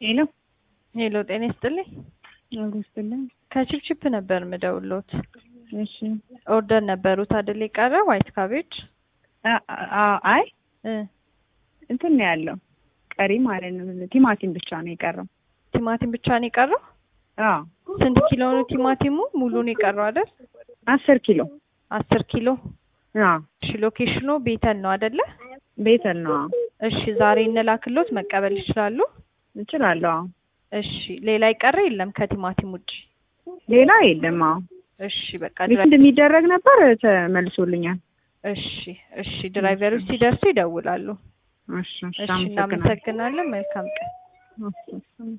ሄሎ ሄሎ ጤና ይስጥልኝ። አጉስትልኝ። ከቺፕቺፕ ነበር ምደውሎት። እሺ ኦርደር ነበሩት አይደል? የቀረ ዋይት ካቤጅ አ- አ- አይ እ እንትን ነው ያለው ቀሪ ማለት ነው። ቲማቲም ብቻ ነው የቀረው። ቲማቲም ብቻ ነው የቀረው። አዎ ስንት ኪሎ ነው ቲማቲሙ? ሙሉ ነው የቀረው አይደል? አስር ኪሎ አስር ኪሎ። አዎ እሺ ሎኬሽኑ ቤተን ነው አይደለ? ቤተል ነው። አዎ እሺ ዛሬ እንላክሎት መቀበል ይችላሉ? እችላለሁ። አዎ እሺ ሌላ ይቀረ የለም ከቲማቲም ውጭ? ሌላ የለም። አዎ እሺ በቃ ሪፈንድ ድራይ- እንደሚደረግ ነበር ተመልሶልኛል። እሺ እሺ ድራይቨሮች ሲደርሱ ይደውላሉ። እሺ እሺ እሺ አመሰግናለሁ። እናመሰግናለን። መልካም ቀን። እሺ፣ እሺ።